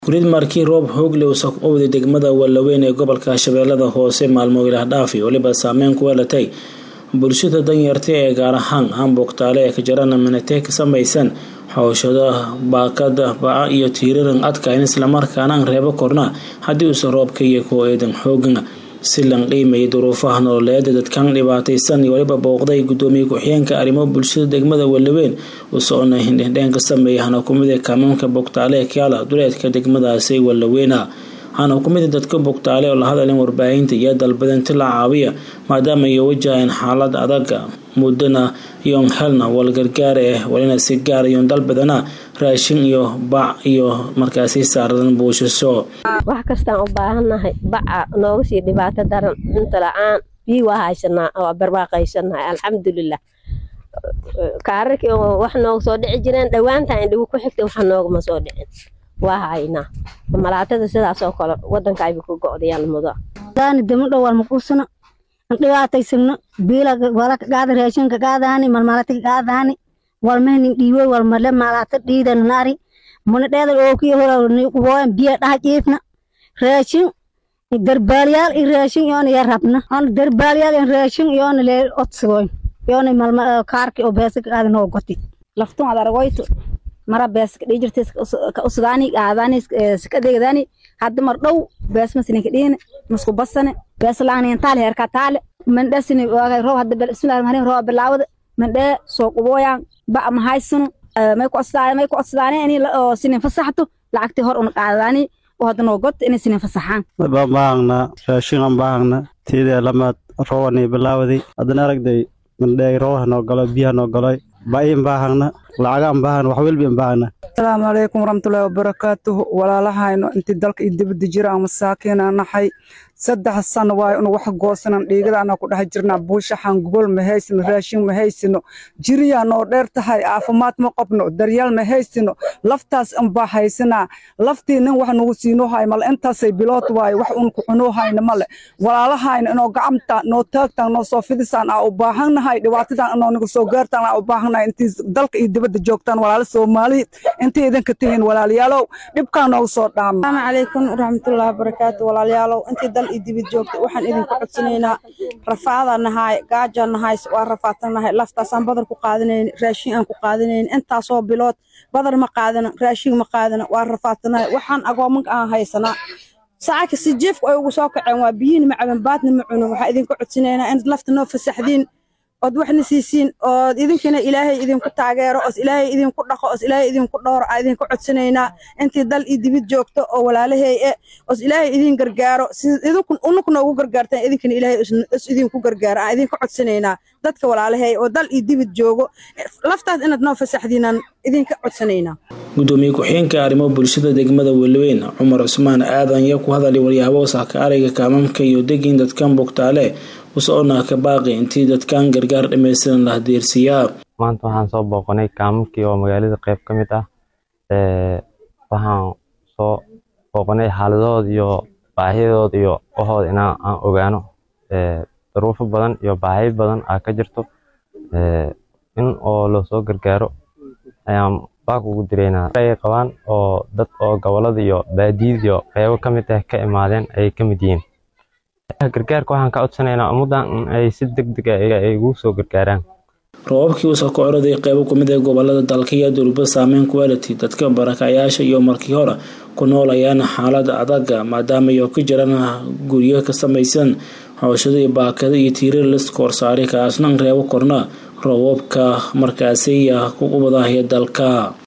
Kurid markii roob xoog leh uu u waday degmada Wallaweyn ee gobolka Shabeellada Hoose maalmo ilaah dhaafi waliba saameyn ku yeelatay bulshada danyarta ee gaar ahaan Hamburg-Taale ee ka jarana Minnetek ka samaysan xooshada baakada baca iyo tiiraran adkayn islamarkaana aan reebo korna haddii uusan roobka iyo kuwa eedan xoogan si lan qiimeeyay duruufaha nololeed dadkan dhibaataysan iyo waliba booqday gudoomiye ku-xigeenka arrimo bulshada degmada Wallaweyn usoona hindhindheen ka sameeyay hana kumid ee kaamoonka Bogtaale ee Kiala duleedka degmadaasi Wallaweyna hana kumid dadka Bogtaale oo la hadleen warbaahinta iyo dalbadinta la caawiya maadaama ay wajahayaan xaalad adag mudana iyo helna wal gargaar eh walina si gaar iyo dalbadana raashin iyo bac iyo markaasi saaradan buushasho wax kastaan u baahannahay baca nooga sii dhibaato daran cunto la-aan biyo waa haysanaa waa barwaaqaysanahay alxamdulilah kaararkii wax nooga soo dhici jireen dhowaantan indhigu ku xigtay wax noogama soo dhicin waa haynaa malaatada sidaas oo kale wadanka ayba ku go'dayaan mudo daani damadho wal maquusano dhibaataysagno biila wala gaada raashinka gaadaani malmalata gaadaani walmehnin dhiiwoy walmale malata dhiidan nari muna dheedal ookiyo hora kuboyan biya dhaha jiifna raashin darbaalyaal i raashin yoona ya rabna on darbaalyaal in raashin yoona lee odsigoyn yoona malma kaarki oo beesa gaadan oo goti laftun ad argoyto mara bees ka dhijirta ka usgaani gaadani ska degdani hadda mar dhow bees masini ka dhiine masku basane bees laangni taale herka taale mandhasini waagay roob hadda bismillahi rahmaani roob bilaawada mandhee soo qubooyaan ba ma haysano may ku codsadaan may ku codsadaan in oo sinin fasaxto lacagtii hor una qaadani oo hadda noo god inay sinin fasaxaan baan baahna raashin aan baahna tiidee lamaad roobani bilaawday haddana aragday mandhee roobaha noo galo biyaha noo galoy ba'iin baahana lacagaan baahana wax welbiin baahana asalaamu calaykum waraxmatullaahi wabarakaatuhu walaalahayno intii dalka iyo dibadda jira aan masaakiina nahay saddex sano waayo unu wax goosanan dhiigada anaa ku dhex jirnaa buushaxan gogol ma haysino raashin ma haysino jiriyaa noo dheer tahay caafimaad ma qabno daryaal ma haysino laftaas unbaa haysanaa laftii nin wax nagu siinoo hay male intaasay bilood waayo wax un ku cunoo hayna male walaalahayno inoo gacamta noo taagtaan noo soo fidisaan aa u baahannahay dhibaatadan inoo nagu soo gaartaan aa u baahannahay intii dalka iyo dibadda joogtaan walaalo soomaali intii idinka tihiin walaalayaalow dhibkaa noogu soo dhaama asalaamu calaykum waraxmatullaahi wabarakaatu walaalayaalow intii dal iyo dibad joogta waxaan idinku codsanaynaa rafaada nahay gaaja nahay waa rafaadsan nahay laftaasaan badar ku qaadanayn raashin aan ku qaadanayn intaasoo bilood badar ma qaadana raashin ma qaadana waa rafaadsanahay waxaan agoomanka aan haysanaa saacaka si jeefku ay ugu soo kaceen waa biyihin ma caban baadna ma cuno waxaa idinku codsanaynaa in lafta noo fasaxdiin ood waxna siisiin ood idinkana ilaahay idinku taageero oos ilaahay idinku dhaqo oos ilaahay idinku dhowro aa idinku codsanaynaa intii dal iyo dibid joogto oo walaalahay e oos ilaahay idin gargaaro idinku unukuna ugu gargaartaan idinkana ilaahay os idinku gargaaro aan idinku codsanaynaa dadka walaalahay oo dal iyo dibid joogo laftaas inaad noo fasaxdiinaan idinka codsanaynaa gudoomiye ku-xigeenka arrimo bulshada degmada Wallaweyn Cumar Cusmaan aadan ya ku hadalay waryaabo saaka ariga kaamamka iyo degin dadkan Bogtaale usoona ka baaqi intii dadkan gargaar dhameystiran la hadeersiyaa maanta waxaan soo booqanay kaamamkii oo magaalada qayb ka mid ah waxaan soo booqanay xaaladahooda iyo baahiyadooda iyo waxooda inaan aan ogaano duruufo badan iyo baahiyo badan aa ka jirto in oo loo soo gargaaro ayaan baaq ugu direynaa ay qabaan oo dad oo gobolada iyo baadiyada iyo qeybo ka mid ah ka imaadeen ayay ka mid yihiin gargaarka waxaan ka codsanaynaa ummaddan in ay si deg deg ah ay ugu soo gargaaraan roobabkii uu soo kocraday qeybo ka mid ah gobolada dalka iyo durba saameyn ku yeelatay dadka barakacayaasha iyo markii hore ku noolayaan xaalad adag maadaama ay ka jiraan guryo ka samaysan xooshada iyo baakada iyo tiirar liska horsaaray kaasna reebo korna roobabka markaasi ku ubadahaya dalka